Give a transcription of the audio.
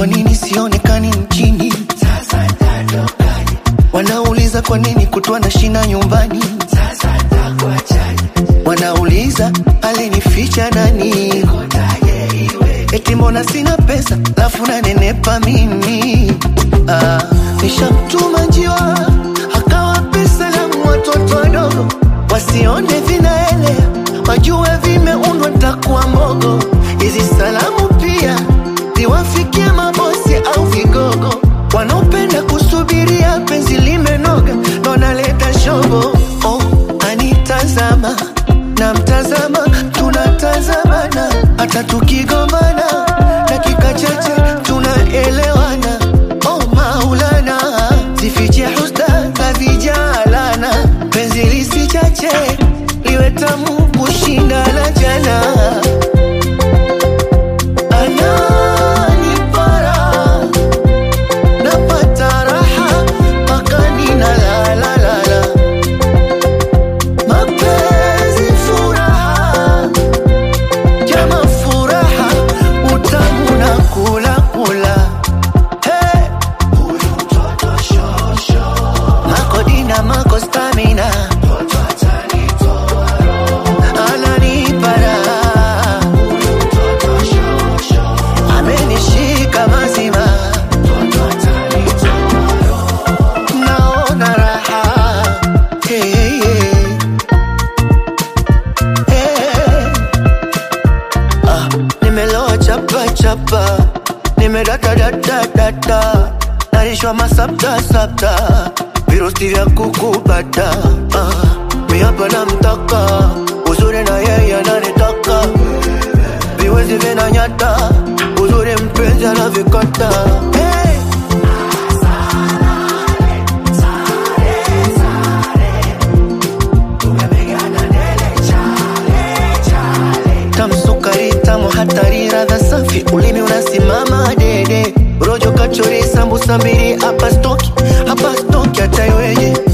kwa nini sionekani mjini? Sasa nitatokaje? Wanauliza kwa nini kutwa na shina nyumbani? Sasa nitakuachaje? Wanauliza alinificha nani? Eti mbona sina pesa lafu nanenepa mimi? Ah, nishamtuma njiwa akawa pesa la watoto wadogo wasione vinaelea, wajue vimeundwa takuwa mbogo. Hizi salamu pia ziwafikie mabosi au vigogo wanaopenda kusubiria penzi limenoga, ndo naleta shobo. Oh, anitazama na mtazama, tunatazamana hata tukigombana, dakika chache tunaelewana. Oh Maulana, zifiche husda za vijalana, penzi lisichache liwe tamu kushinda la jana. Ananipara napata raha mpaka ninalalalala. Mapenzi furaha, jama furaha, utamu na kula kula. Hey! Makodina mako stamina ananipara amenishika mazima naona raha hey, hey. Hey. Ah, nimeloa chapa chapa nimedata data data narishwa masapta sapta virusi vya kukupata ah, miapa na mtaka uzuri na yeye ananitaka viwezi vinanyata uzuri mpenzi anavikata hey. tamsukari tamu hatari radha safi ulimi unasimama dede rojo kachori sambusa mbili hapa stoki hapa stoki hata iweje